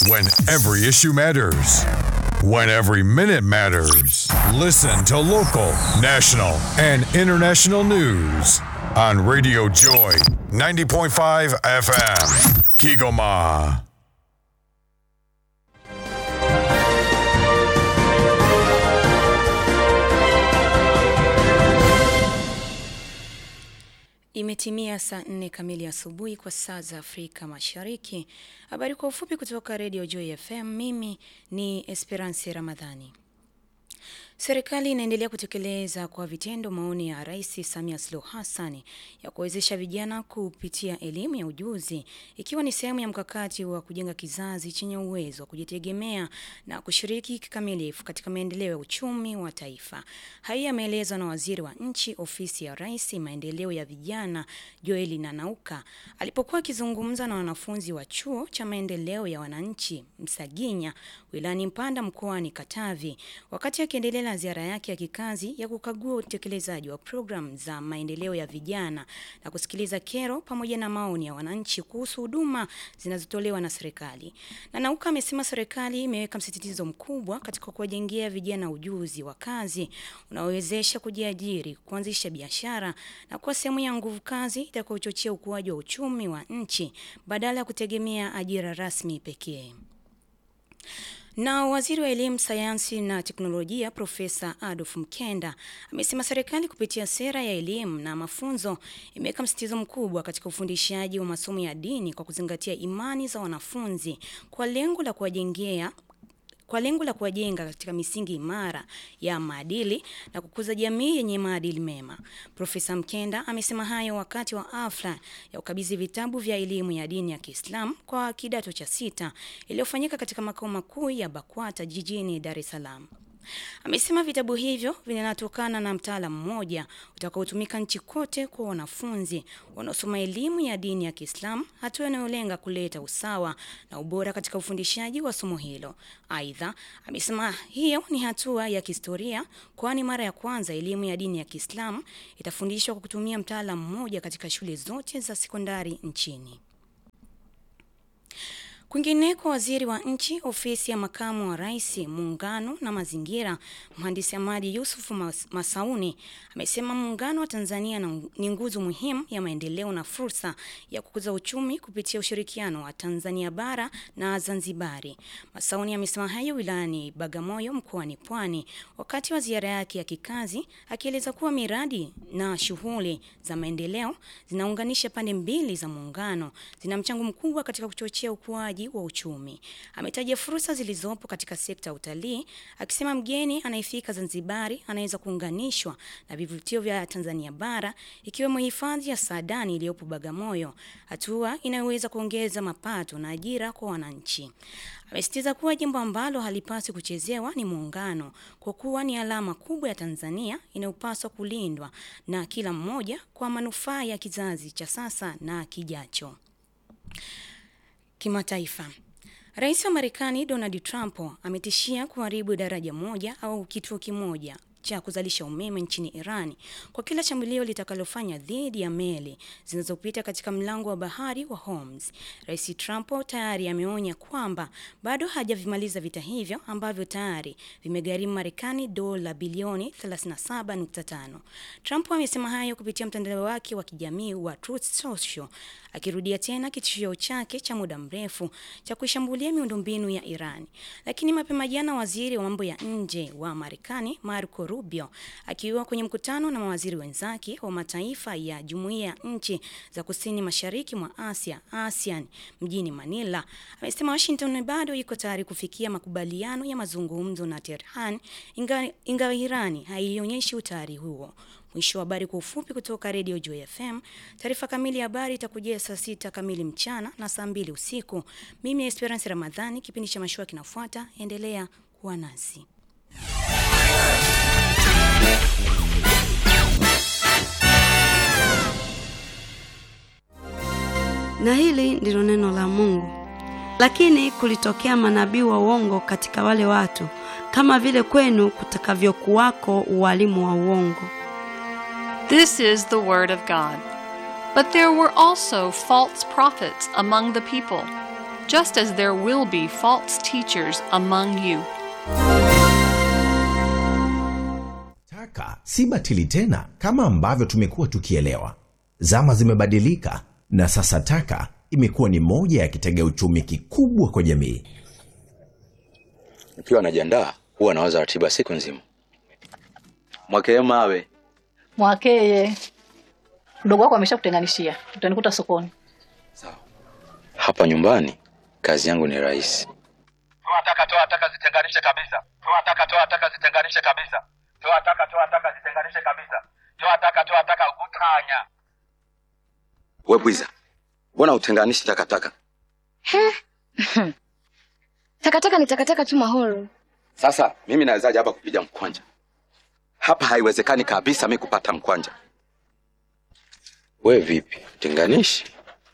When every issue matters. When every minute matters. Listen to local, national, and international news on Radio Joy 90.5 FM. Kigoma. Imetimia saa nne kamili asubuhi kwa saa za Afrika Mashariki. Habari kwa ufupi kutoka Radio Joy FM. Mimi ni Esperance Ramadhani. Serikali inaendelea kutekeleza kwa vitendo maoni ya Rais Samia Suluhu Hassan ya kuwezesha vijana kupitia elimu ya ujuzi ikiwa ni sehemu ya mkakati wa kujenga kizazi chenye uwezo wa kujitegemea na kushiriki kikamilifu katika maendeleo ya uchumi wa taifa. Haya yameelezwa na Waziri wa Nchi, Ofisi ya Rais, Maendeleo ya Vijana, Joeli Nanauka alipokuwa akizungumza na wanafunzi wa Chuo cha Maendeleo ya Wananchi Msaginya wilayani Mpanda mkoani Katavi wakati akiendelea na ziara yake ya kikazi ya kukagua utekelezaji wa programu za maendeleo ya vijana na kusikiliza kero pamoja na maoni ya wananchi kuhusu huduma zinazotolewa na serikali. Nanauka amesema serikali imeweka msisitizo mkubwa katika kuwajengea vijana ujuzi wa kazi unaowezesha kujiajiri, kuanzisha biashara na kuwa sehemu ya nguvu kazi itakayochochea ukuaji wa uchumi wa nchi badala ya kutegemea ajira rasmi pekee. Na waziri wa elimu, sayansi na teknolojia Profesa Adolf Mkenda amesema serikali kupitia sera ya elimu na mafunzo imeweka msitizo mkubwa katika ufundishaji wa masomo ya dini kwa kuzingatia imani za wanafunzi kwa lengo la kuwajengea kwa lengo la kuwajenga katika misingi imara ya maadili na kukuza jamii yenye maadili mema. Profesa Mkenda amesema hayo wakati wa hafla ya ukabidhi vitabu vya elimu ya dini ya Kiislamu kwa kidato cha sita iliyofanyika katika makao makuu ya BAKWATA jijini Dar es Salaam. Amesema vitabu hivyo vinatokana na mtaala mmoja utakaotumika nchi kote kwa wanafunzi wanaosoma elimu ya dini ya Kiislamu, hatua inayolenga kuleta usawa na ubora katika ufundishaji wa somo hilo. Aidha, amesema hiyo ni hatua ya kihistoria, kwani mara ya kwanza elimu ya dini ya Kiislamu itafundishwa kwa kutumia mtaala mmoja katika shule zote za sekondari nchini. Kwingineko, waziri wa nchi ofisi ya makamu wa rais muungano na mazingira, mhandisi Hamadi Yusuf Masauni amesema muungano wa Tanzania ni nguzo muhimu ya maendeleo na fursa ya kukuza uchumi kupitia ushirikiano wa Tanzania bara na Zanzibari. Masauni amesema hayo wilayani Bagamoyo mkoani Pwani wakati wa ziara yake ya kikazi, akieleza kuwa miradi na shughuli za maendeleo zinaunganisha pande mbili za muungano, zina mchango mkubwa katika kuchochea ukuaji wa uchumi. Ametaja fursa zilizopo katika sekta ya utalii, akisema mgeni anayefika Zanzibari anaweza kuunganishwa na vivutio vya Tanzania bara ikiwemo hifadhi ya Saadani iliyopo Bagamoyo, hatua inayoweza kuongeza mapato na ajira kwa wananchi. Amesitiza kuwa jambo ambalo halipaswi kuchezewa ni muungano, kwa kuwa ni alama kubwa ya Tanzania inayopaswa kulindwa na kila mmoja kwa manufaa ya kizazi cha sasa na kijacho. Kimataifa. Rais wa Marekani Donald Trump ametishia kuharibu daraja moja au kituo kimoja cha kuzalisha umeme nchini Iran kwa kila shambulio litakalofanya dhidi ya meli zinazopita katika mlango wa bahari wa Hormuz. Rais Trump tayari ameonya kwamba bado hajavimaliza vita hivyo ambavyo tayari vimegharimu Marekani dola bilioni 37.5. Trump amesema hayo kupitia mtandao wake wa kijamii wa Truth Social akirudia tena kitishio chake cha muda mrefu cha kuishambulia miundombinu ya Iran. Lakini mapema jana waziri wa mambo ya nje wa Marekani Marco Rubio akiwa kwenye mkutano na mawaziri wenzake wa mataifa ya Jumuiya ya Nchi za Kusini Mashariki mwa Asia ASEAN mjini Manila amesema Washington bado iko tayari kufikia makubaliano ya mazungumzo na Tehran ingawa inga Irani haionyeshi utayari huo. Mwisho wa habari kwa ufupi kutoka Radio Joy FM. Taarifa kamili ya habari itakujia saa sita kamili mchana na saa mbili usiku. Mimi ni Esperance Ramadhani, kipindi cha mashua kinafuata. Endelea kuwa nasi. Na hili ndilo neno la Mungu. Lakini kulitokea manabii wa uongo katika wale watu, kama vile kwenu kutakavyokuwako ualimu wa uongo. This is the word of God. But there were also false prophets among the people, just as there will be false teachers among you. Taka si batili tena kama ambavyo tumekuwa tukielewa. Zama zimebadilika na sasa taka imekuwa ni moja ya kitega uchumi kikubwa kwa jamii. Nikiwa najiandaa huwa nawaza ratiba siku nzima. Mwakee mawe Mwakeye, mdogo wako ameshakutenganishia, utanikuta sokoni. hapa nyumbani, kazi yangu ni rahisi. toa taka toa taka zitenganishe kabisa toa taka toa taka zitenganishe kabisa toa taka toa taka zitenganishe kabisa toa taka toa taka utanya We bwiza, mbona utenganishi takataka? Takataka ni takataka tu Mahoro. Sasa mimi nawezaje hapa kupiga mkwanja? Hapa haiwezekani kabisa mi kupata mkwanja. We vipi, tenganishi?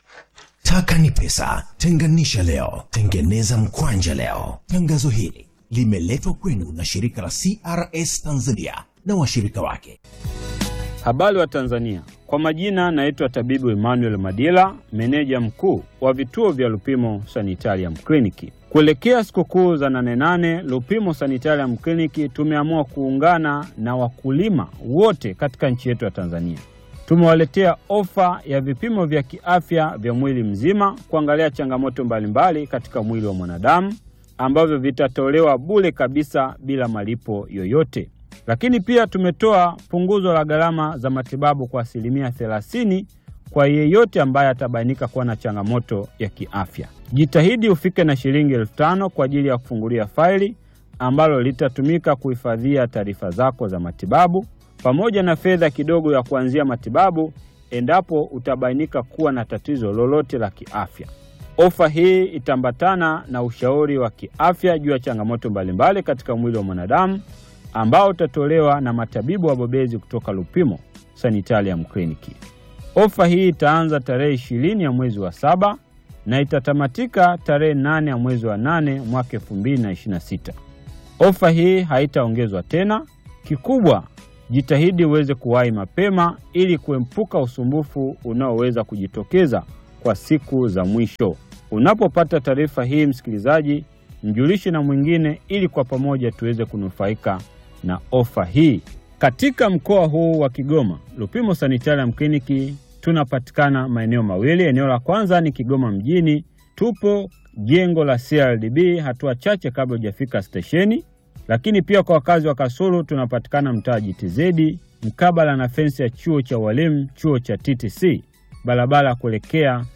Taka ni pesa, tenganisha leo, tengeneza mkwanja leo. Tangazo hili limeletwa kwenu na shirika la CRS Tanzania na washirika wake. Habari wa Tanzania, kwa majina naitwa tabibu Emmanuel Madila, meneja mkuu wa vituo vya Lupimo Sanitarium Kliniki. Kuelekea sikukuu za nane nane, Lupimo Sanitarium Kliniki tumeamua kuungana na wakulima wote katika nchi yetu ya Tanzania. Tumewaletea ofa ya vipimo vya kiafya vya mwili mzima kuangalia changamoto mbalimbali katika mwili wa mwanadamu ambavyo vitatolewa bure kabisa bila malipo yoyote. Lakini pia tumetoa punguzo la gharama za matibabu kwa asilimia 30 kwa yeyote ambaye atabainika kuwa na changamoto ya kiafya. Jitahidi ufike na shilingi elfu tano kwa ajili ya kufungulia faili ambalo litatumika kuhifadhia taarifa zako za matibabu pamoja na fedha kidogo ya kuanzia matibabu endapo utabainika kuwa na tatizo lolote la kiafya. Ofa hii itaambatana na ushauri wa kiafya juu ya changamoto mbalimbali katika mwili wa mwanadamu ambao utatolewa na matabibu wabobezi kutoka Lupimo Sanitarium Kliniki. Ofa hii itaanza tarehe ishirini ya mwezi wa saba na itatamatika tarehe nane ya mwezi wa nane mwaka 2026. Ofa hii haitaongezwa tena. Kikubwa, jitahidi uweze kuwahi mapema ili kuepuka usumbufu unaoweza kujitokeza kwa siku za mwisho. Unapopata taarifa hii, msikilizaji, mjulishe na mwingine ili kwa pamoja tuweze kunufaika na ofa hii. Katika mkoa huu wa Kigoma, Lupimo Sanitarium Kliniki tunapatikana maeneo mawili. Eneo la kwanza ni Kigoma mjini, tupo jengo la CRDB hatua chache kabla hujafika stesheni. Lakini pia kwa wakazi wa Kasulu tunapatikana mtaa JTZ mkabala na fensi ya chuo cha walimu, chuo cha TTC, barabara ya kuelekea